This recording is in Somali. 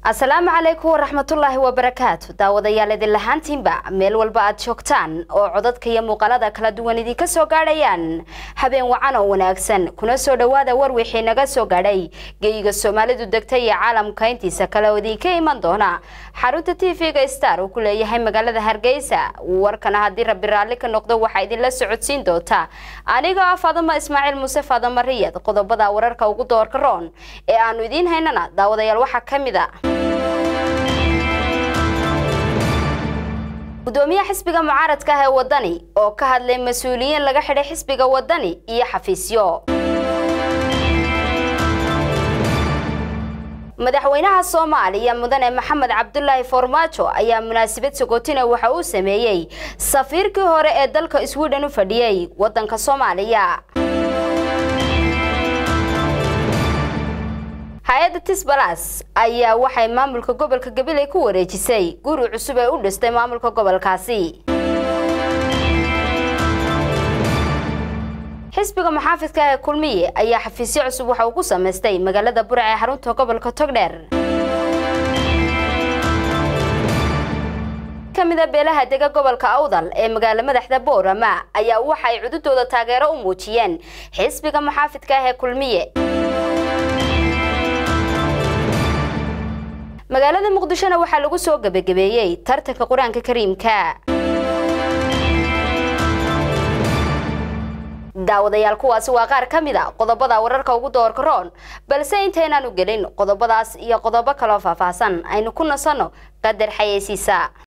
asalaamu calaykum waraxmatullaahi wabarakaatu daawadayaal idin lahaantiinba meel walba aad joogtaan oo codadka iyo muuqaalada kala duwan idinka soo gaadhayaan habeen wacan oo wanaagsan kuna soo dhowaada war wixii naga soo gaadhay geyiga soomaalidu degta iyo caalamka intiisa kale oo idinka iman doona xarunta t v-ga star uu ku leeyahay magaalada hargeysa warkana haddii rabbi raalli ka noqdo waxaa idinla socodsiin doonta aniga ah faadama ismaaciil muuse faadama riyad qodobada wararka ugu doorka roon ee aanu idiin haynana daawadayaal waxaa ka mid a gudoomiyaha xisbiga mucaaradka ah ee wadani oo ka hadlay mas-uuliyiin laga xidhay xisbiga wadani iyo xafiisyo madaxweynaha soomaaliya mudane maxamed cabdulaahi farmaajo ayaa munaasabad sagootina waxa uu sameeyey safiirkii hore ee dalka sweden u fadhiyey wadanka soomaaliya hay-adda tisbalas ayaa waxay maamulka gobolka gabiley ku wareejisay guri cusub ee u dhistay maamulka gobolkaasi xisbiga muxaafidka ee kulmiye ayaa xafiisyo cusub waxa uu ku samaystay magaalada burac ee xarunta gobolka togdheer kamida beelaha dega gobolka awdal ee magaalo madaxda boorama ayaa waxay cududooda taageero u muujiyeen xisbiga muxaafidka ah ee kulmiye magaalada muqdishona waxaa lagu soo gebagabeeyey tartanka qur-aanka kariimka daawadayaal kuwaasi waa qaar ka mid a qodobada wararka ugu doorka roon balse intaynaanu gelin qodobadaas iyo qodobo kaloo faahfaahsan aynu ku nasanno qadar xayeysiisa